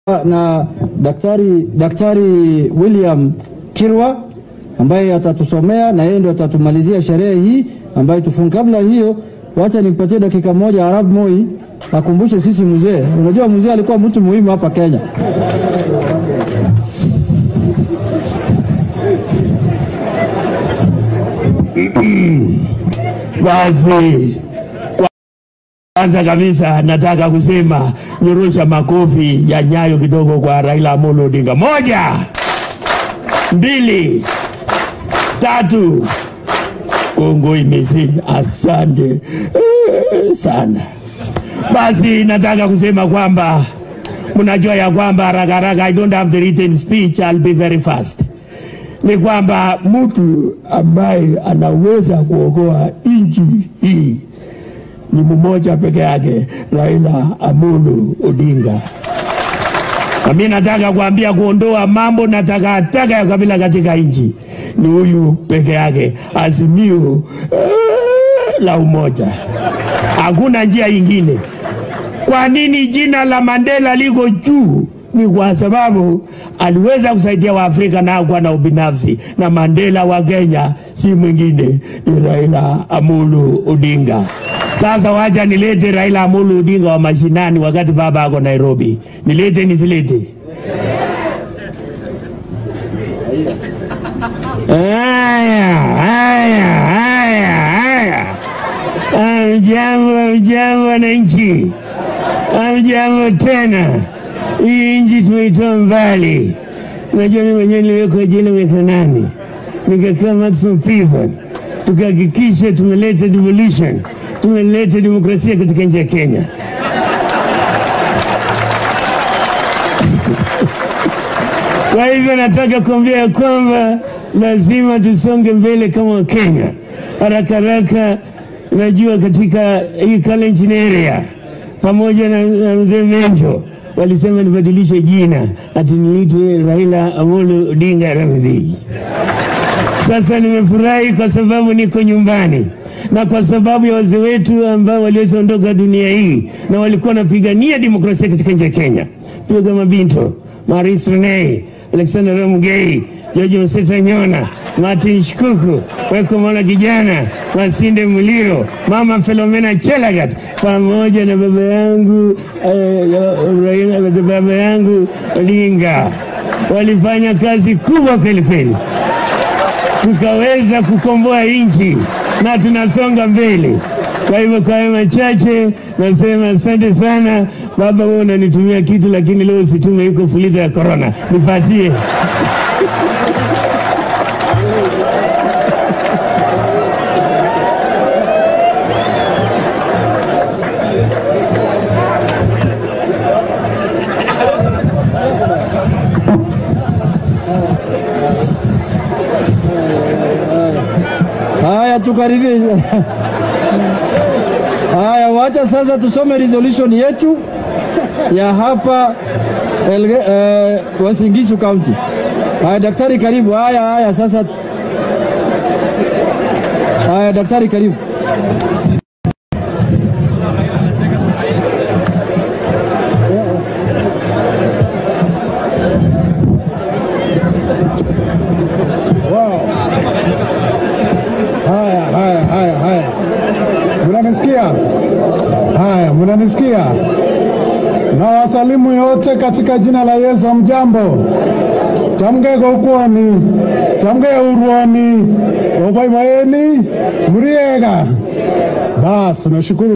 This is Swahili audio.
na daktari, daktari William Kirwa ambaye atatusomea na yeye ndio atatumalizia sherehe hii ambayo tufunga. Kabla hiyo, wacha nimpatie dakika moja Arab Moi akumbushe sisi mzee. Unajua mzee alikuwa mtu muhimu hapa Kenya. Basi kwanza kabisa nataka kusema nyorosha makofi ya nyayo kidogo kwa Raila Amolo Odinga. Moja, mbili, tatu. Kongo imezini, asante eh, sana. Basi nataka kusema kwamba mnajua ya kwamba haraka haraka, I don't have the written speech, I'll be very fast ni kwamba mtu ambaye anaweza kuokoa nchi hii ni mmoja peke yake, Raila Amolo Odinga. Na mimi nataka kuambia kuondoa mambo na takataka ya kabila katika nchi ni huyu peke yake, azimio eh, la umoja. Hakuna njia ingine. Kwa nini jina la Mandela liko juu? Ni kwa sababu aliweza kusaidia Waafrika na hakuwa na ubinafsi, na Mandela wa Kenya si mwingine ni Raila Amolo Odinga. Sasa wacha nilete Raila Amolo Odinga wa mashinani, wakati baba ako Nairobi. Nilete nisilete? Haya, haya, haya, haya. Amjambo, amjambo wananchi, amjambo tena. Hii nchi tumeitoa mbali. Unajua, mimi mwenyewe niliwekwa jela miaka nane, nikakaa maximum prison, tukahakikisha tumeleta devolution, tumeleta demokrasia katika nchi ya Kenya. Kwa hivyo nataka kuambia ya kwamba lazima tusonge mbele kama Wakenya haraka haraka. Najua katika hii Kalenjin area pamoja na, na mzee Menjo walisema nibadilishe jina ati niitwe Raila Amolo Odinga Ramidhi. Sasa nimefurahi kwa sababu niko nyumbani na kwa sababu ya wazee wetu ambao waliweza ondoka dunia hii na walikuwa wanapigania demokrasia katika nchi ya Kenya, pia kama Binto Maurice Renei, Alexander Ramugei, George Mseta Nyona, Martin Shikuku, Weko Mwana Kijana, Masinde Muliro, Mama Filomena Chelagat pamoja na baba yangu eh, baba yangu Odinga walifanya kazi kubwa kweli kweli, tukaweza kukomboa nchi na tunasonga mbele. Kwa hivyo kwa hayo machache nasema asante sana baba. Wewe unanitumia kitu, lakini leo usitume, iko fuliza ya korona, nipatie. Haya, tukaribie. Haya, wacha sasa tusome resolution yetu ya hapa Elge, eh, Uasin Gishu County. Haya, daktari karibu. Haya, haya sasa. Haya, daktari karibu. Haya, haya, haya, haya, munanisikia? Haya, munanisikia? Na wasalimu yote katika jina la Yesu. Mjambo, tamge kokwoni, tamge urwoni, obaibaeni, muriega. Basi tunashukuru.